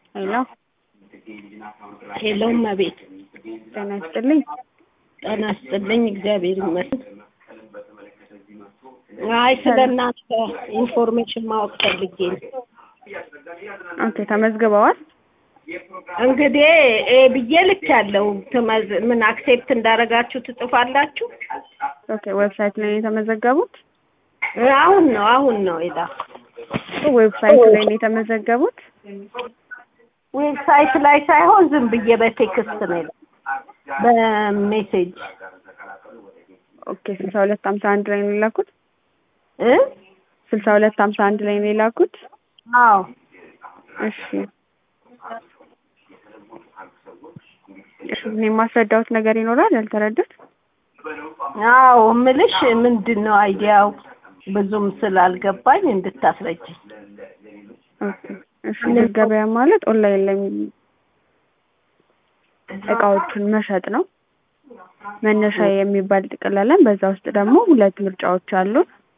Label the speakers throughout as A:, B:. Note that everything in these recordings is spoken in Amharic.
A: ሄሎ
B: ሄሎ እመቤት
A: ጤና ይስጥልኝ።
B: ጤና ይስጥልኝ። እግዚአብሔር ይመስገን። አይ ስለ እናንተ ኢንፎርሜሽን ማወቅ ፈልጌ ነው።
A: ኦኬ ተመዝግበዋል?
B: እንግዲህ ኤ ብዬ ልክ ያለው ምን አክሴፕት እንዳደረጋችሁ ትጽፋላችሁ?
A: ኦኬ ዌብሳይት ላይ ነው የተመዘገቡት?
B: አሁን ነው አሁን ነው የላኩት።
A: ዌብሳይት ላይ ነው የተመዘገቡት?
B: ዌብሳይት ላይ ሳይሆን ዝም ብዬ በቴክስት ነው የላኩት፣ በሜሴጅ
A: ኦኬ ስልሳ ሁለት ሀምሳ አንድ ላይ ነው የላኩት?
B: እ
A: ስልሳ ሁለት ሀምሳ አንድ ላይ ነው የላኩት?
B: አዎ
A: እሺ እሺ እኔ የማስረዳውት ነገር ይኖራል ያልተረዱት?
B: አዎ እምልሽ ምንድን ነው አይዲያው ብዙም ስላልገባኝ እንድታስረጅኝ።
A: ኦኬ እሺ ገበያ ማለት ኦንላይን ላይ እቃዎችን መሸጥ ነው። መነሻ የሚባል ጥቅል አለን። በዛ ውስጥ ደግሞ ሁለት ምርጫዎች አሉ።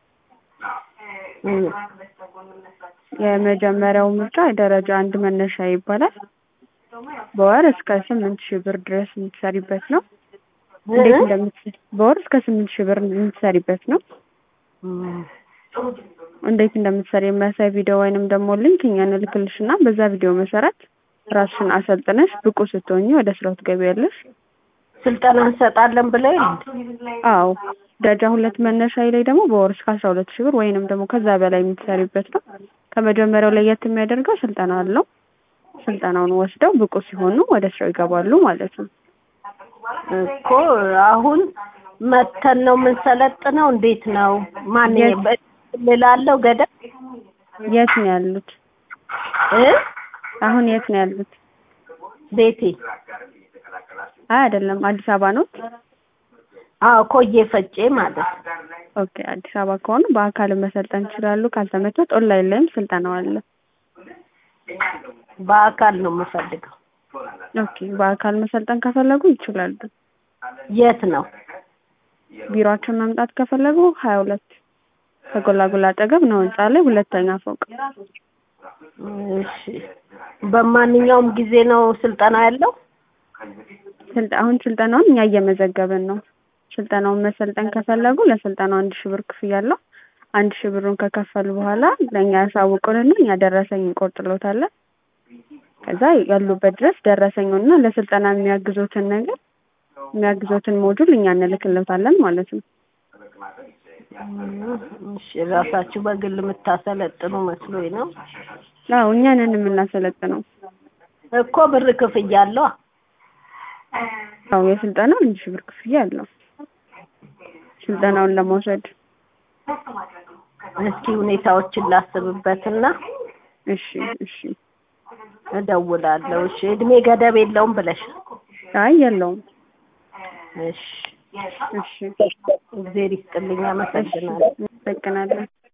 B: እም፣
A: የመጀመሪያው ምርጫ ደረጃ አንድ መነሻ ይባላል። በወር እስከ ስምንት ሺህ ብር ድረስ የምትሰሪበት ነው። እንዴት እንደምትሰሪ በወር እስከ ስምንት ሺህ ብር የምትሰሪበት ነው።
B: እም፣
A: እንዴት እንደምትሰሪ የሚያሳይ ቪዲዮ ወይንም ደግሞ ሊንክ እኛ እንልክልሽና በዛ ቪዲዮ መሰረት ራስሽን አሰልጥነሽ ብቁ ስትሆኚ ወደ ስራው ትገቢያለሽ።
B: ስልጠና እንሰጣለን ብለው
A: አዎ ደረጃ ሁለት መነሻ ላይ ደግሞ በወር እስከ አስራ ሁለት ሺህ ብር ወይንም ደግሞ ከዛ በላይ የምትሰሪበት ነው። ከመጀመሪያው ለየት የሚያደርገው ስልጠና አለው። ስልጠናውን ወስደው ብቁ ሲሆኑ ወደ ስራው ይገባሉ ማለት ነው።
B: እኮ አሁን መተን ነው የምንሰለጥነው። እንዴት ነው ማን
A: የት?
B: ልላለው ገደብ
A: የት ነው ያሉት?
B: እ
A: አሁን የት ነው ያሉት?
B: ቤቴ
A: አይ አይደለም፣ አዲስ አበባ ነው።
B: አዎ ኮዬ ፈጬ ማለት ነው።
A: ኦኬ አዲስ አበባ ከሆኑ በአካል መሰልጠን ይችላሉ። ካልተመቾት ኦንላይን ላይም ስልጠናው አለ።
B: በአካል ነው የምፈልገው።
A: ኦኬ በአካል መሰልጠን ከፈለጉ ይችላሉ።
B: የት ነው?
A: ቢሮአችን መምጣት ከፈለጉ ሀያ ሁለት ከጎላጎላ አጠገብ ነው ህንጻ ላይ ሁለተኛ ፎቅ።
B: እሺ በማንኛውም ጊዜ ነው ስልጠና ያለው?
A: ስልጠ አሁን ስልጠናውን እኛ እየመዘገብን ነው። ስልጠናውን መሰልጠን ከፈለጉ ለስልጠናው አንድ ሺህ ብር ክፍያ አለው። አንድ ሺህ ብሩን ከከፈሉ በኋላ ለእኛ ያሳውቁንና እኛ ደረሰኝ እንቆርጥሎታለን። ከዛ ያሉበት ድረስ ደረሰኙና ለስልጠና የሚያግዞትን ነገር የሚያግዞትን ሞጁል እኛ እንልክለታለን ማለት ነው።
B: እሺ ራሳችሁ በግል የምታሰለጥኑ መስሎኝ ነው።
A: አዎ እኛ ነን የምናሰለጥነው።
B: እኮ ብር ክፍያ አለው።
A: አዎ የስልጠናው አንድ ሺህ ብር ክፍያ አለው ስልጠናውን ለመውሰድ።
B: እስኪ ሁኔታዎችን ላስብበትና
A: እሺ እሺ።
B: እደውላለሁ። እሺ እድሜ ገደብ የለውም ብለሽ
A: አይ የለውም።
B: እሺ
A: እሺ
B: እግዜር ይስጥልኝ። አመሰግናለሁ።
A: አመሰግናለሁ።